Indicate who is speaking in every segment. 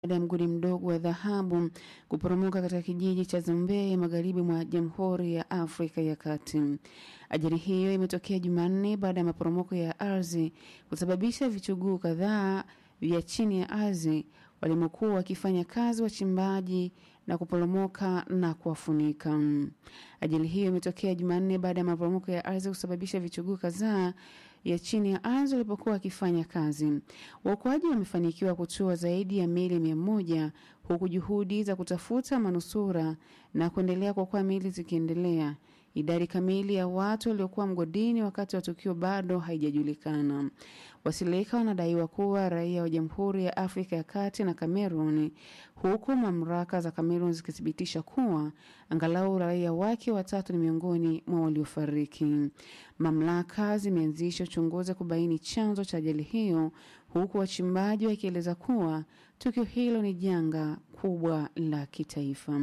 Speaker 1: baada ya mgodi mdogo wa dhahabu kuporomoka katika kijiji cha Zambee magharibi mwa Jamhuri ya Afrika ya Kati. Ajali hiyo imetokea Jumanne baada ya maporomoko ya ardhi kusababisha vichuguu kadhaa vya chini ya ardhi walimokuwa wakifanya kazi wachimbaji na kuporomoka na kuwafunika. Ajali hiyo imetokea Jumanne baada ya maporomoko ya ardhi kusababisha vichuguu kadhaa ya chini ya ardhi walipokuwa wakifanya kazi. Waokoaji wamefanikiwa kutoa zaidi ya miili mia moja huku juhudi za kutafuta manusura na kuendelea kuokoa miili zikiendelea. Idadi kamili ya watu waliokuwa mgodini wakati wa tukio bado haijajulikana. Wasilika wanadaiwa kuwa raia wa Jamhuri ya Afrika ya Kati na Kamerun, huku mamlaka za Kamerun zikithibitisha kuwa angalau raia wake watatu ni miongoni mwa waliofariki. Mamlaka zimeanzisha uchunguzi kubaini chanzo cha ajali hiyo, huku wachimbaji wakieleza kuwa tukio hilo ni janga kubwa la kitaifa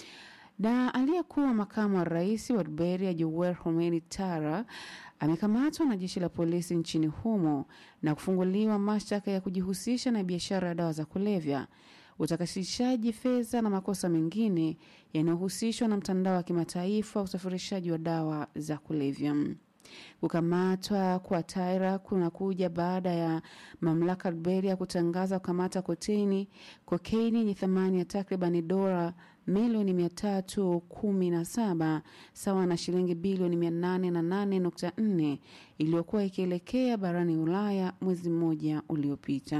Speaker 1: na aliyekuwa makamu wa rais wa Liberia Joel Homeni Tara amekamatwa na jeshi la polisi nchini humo na kufunguliwa mashtaka ya kujihusisha na biashara ya dawa za kulevya, utakasishaji fedha na makosa mengine yanayohusishwa na mtandao wa kimataifa wa usafirishaji wa dawa za kulevya. Kukamatwa kwa Taira kunakuja baada ya mamlaka Liberia kutangaza kukamata koteni kokeini yenye thamani ya takribani dola milioni mia tatu kumi na saba sawa na shilingi bilioni mia nane na nane nukta nne iliyokuwa ikielekea barani Ulaya mwezi mmoja uliopita.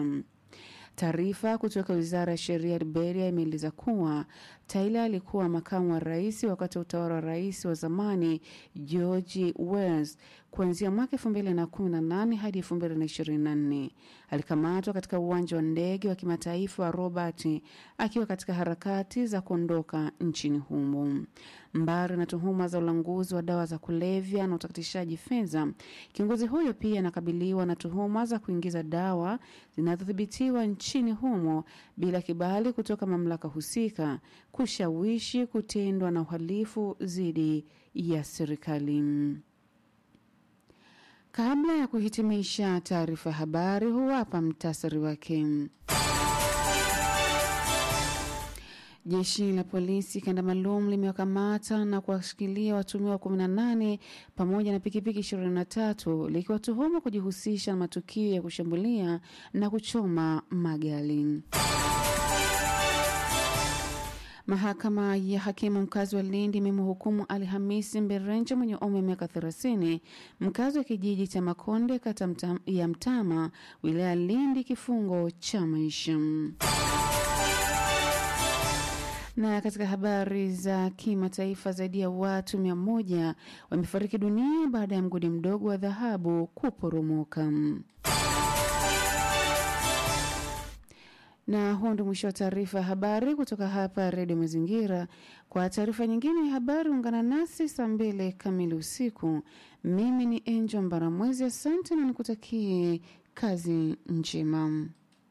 Speaker 1: Taarifa kutoka wizara ya sheria ya Liberia imeeleza kuwa Taylor alikuwa makamu wa rais wakati wa utawala wa rais wa zamani George Wells kuanzia mwaka 2018 hadi 2024. Alikamatwa katika uwanja wa ndege wa kimataifa wa Robert akiwa katika harakati za kuondoka nchini humo. Mbali na tuhuma za ulanguzi wa dawa za kulevya na utakatishaji fedha, kiongozi huyo pia anakabiliwa na tuhuma za kuingiza dawa zinazodhibitiwa nchini humo bila kibali kutoka mamlaka husika, kushawishi kutendwa na uhalifu dhidi ya serikali. Kabla ya kuhitimisha taarifa ya habari, huwapa mtasari wake. Jeshi la polisi kanda maalum limewakamata na kuwashikilia watumiwa 18 pamoja na pikipiki 23 likiwatuhumu kujihusisha na matukio ya kushambulia na kuchoma magari. Mahakama ya hakimu mkazi wa Lindi imemhukumu Alhamisi Mberenje mwenye umri wa miaka 30 mkazi wa kijiji cha Makonde kata mta, ya Mtama wilaya Lindi kifungo cha maisha. Na katika habari za kimataifa, zaidi ya watu mia moja wamefariki dunia baada ya mgodi mdogo wa dhahabu kuporomoka. Na huo ndio mwisho wa taarifa ya habari kutoka hapa Redio Mazingira. Kwa taarifa nyingine ya habari, ungana nasi saa mbili kamili usiku. Mimi ni Angel Mbaramwezi, asante na nikutakie kazi njema.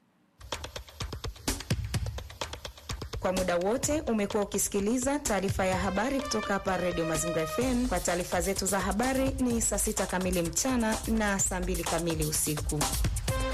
Speaker 2: Kwa muda wote umekuwa ukisikiliza taarifa ya habari kutoka hapa Redio Mazingira FM. Kwa taarifa zetu za habari ni saa sita kamili mchana na saa mbili kamili usiku.